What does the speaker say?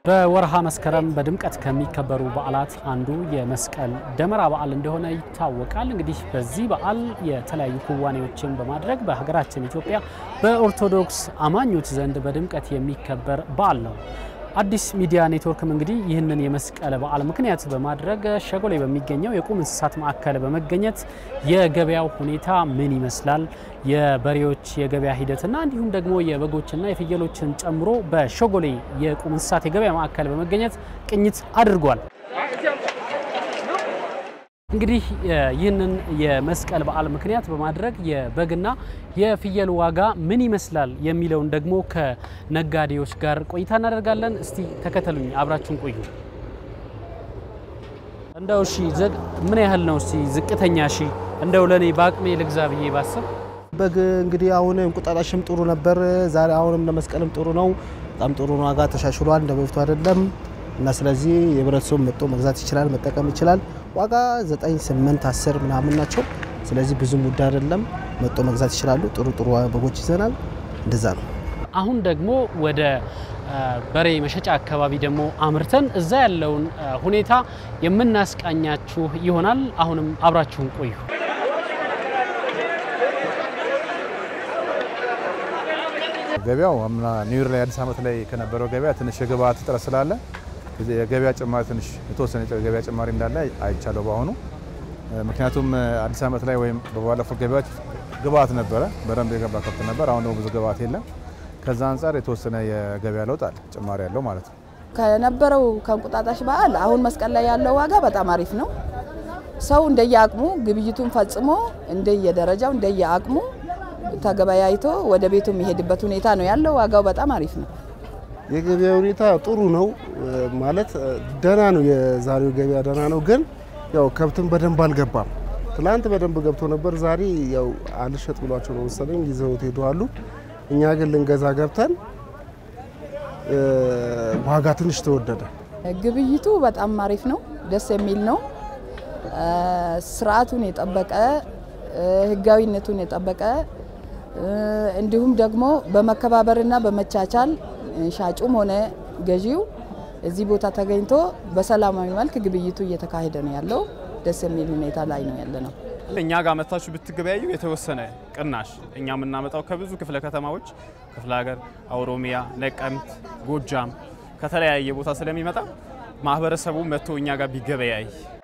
በወርሃ መስከረም በድምቀት ከሚከበሩ በዓላት አንዱ የመስቀል ደመራ በዓል እንደሆነ ይታወቃል። እንግዲህ በዚህ በዓል የተለያዩ ክዋኔዎችን በማድረግ በሀገራችን ኢትዮጵያ በኦርቶዶክስ አማኞች ዘንድ በድምቀት የሚከበር በዓል ነው። አዲስ ሚዲያ ኔትወርክም እንግዲህ ይህንን የመስቀል በዓል ምክንያት በማድረግ ሸጎሌ በሚገኘው የቁም እንስሳት ማዕከል በመገኘት የገበያው ሁኔታ ምን ይመስላል፣ የበሬዎች የገበያ ሂደትና እንዲሁም ደግሞ የበጎችና የፍየሎችን ጨምሮ በሸጎሌ የቁም እንስሳት የገበያ ማዕከል በመገኘት ቅኝት አድርጓል። እንግዲህ ይህንን የመስቀል በዓል ምክንያት በማድረግ የበግና የፍየል ዋጋ ምን ይመስላል የሚለውን ደግሞ ከነጋዴዎች ጋር ቆይታ እናደርጋለን። እስቲ ተከተሉኝ፣ አብራችሁን ቆዩ። እንደው እሺ ምን ያህል ነው እስቲ ዝቅተኛ? እሺ እንደው ለእኔ በአቅሜ ልግዛ ብዬ ባስብ በግ እንግዲህ አሁን እንቁጣጣሽም ጥሩ ነበር። ዛሬ አሁንም ለመስቀልም ጥሩ ነው። በጣም ጥሩ ነው። ዋጋ ተሻሽሏል፣ እንደ በፊቱ አይደለም እና ስለዚህ የህብረተሰቡ መጥቶ መግዛት ይችላል፣ መጠቀም ይችላል። ዋጋ 9፣ 8፣ 10 ምናምን ናቸው። ስለዚህ ብዙም ውድ አይደለም። መጥቶ መግዛት ይችላሉ። ጥሩ ጥሩ በጎች ይዘናል። እንደዛ ነው። አሁን ደግሞ ወደ በሬ መሸጫ አካባቢ ደግሞ አምርተን እዛ ያለውን ሁኔታ የምናስቃኛችሁ ይሆናል። አሁንም አብራችሁን ቆዩ። ገበያው አምና ኒው ይር ላይ አዲስ ዓመት ላይ ከነበረው ገበያ ትንሽ የግብአት እጥረት ስላለ የገበያ ጭማሪ ትንሽ የተወሰነ የገበያ ጭማሪ እንዳለ አይቻለሁ በአሁኑ። ምክንያቱም አዲስ ዓመት ላይ ወይም በባለፉት ገበያዎች ግብአት ነበረ፣ በደንብ የገባ ከብት ነበር። አሁን ደግሞ ብዙ ግብአት የለም። ከዛ አንጻር የተወሰነ የገበያ ለውጥ አለ፣ ጭማሪ ያለው ማለት ነው። ከነበረው ከእንቁጣጣሽ በዓል አሁን መስቀል ላይ ያለው ዋጋ በጣም አሪፍ ነው። ሰው እንደየአቅሙ ግብይቱን ፈጽሞ እንደየደረጃው እንደየአቅሙ ተገበያይቶ ወደ ቤቱ የሚሄድበት ሁኔታ ነው ያለው። ዋጋው በጣም አሪፍ ነው። የገበያ ሁኔታ ጥሩ ነው ማለት ደህና ነው። የዛሬው ገበያ ደህና ነው፣ ግን ያው ከብትም በደንብ አልገባም። ትላንት በደንብ ገብቶ ነበር። ዛሬ ያው አልሸጥ ብሏቸው ነው መሰለኝ ይዘውት ሄደዋሉ። እኛ ግን ልንገዛ ገብተን ዋጋ ትንሽ ተወደደ። ግብይቱ በጣም አሪፍ ነው፣ ደስ የሚል ነው። ስርዓቱን የጠበቀ ህጋዊነቱን የጠበቀ እንዲሁም ደግሞ በመከባበርና በመቻቻል ሻጩም ሆነ ገዢው እዚህ ቦታ ተገኝቶ በሰላማዊ መልክ ግብይቱ እየተካሄደ ነው ያለው። ደስ የሚል ሁኔታ ላይ ነው ያለ ነው። እኛ ጋር መታችሁ ብትገበያዩ የተወሰነ ቅናሽ እኛ የምናመጣው ከብዙ ክፍለ ከተማዎች ክፍለ ሀገር፣ ኦሮሚያ፣ ነቀምት፣ ጎጃም ከተለያየ ቦታ ስለሚመጣ ማህበረሰቡ መጥቶ እኛ ጋር ቢገበያይ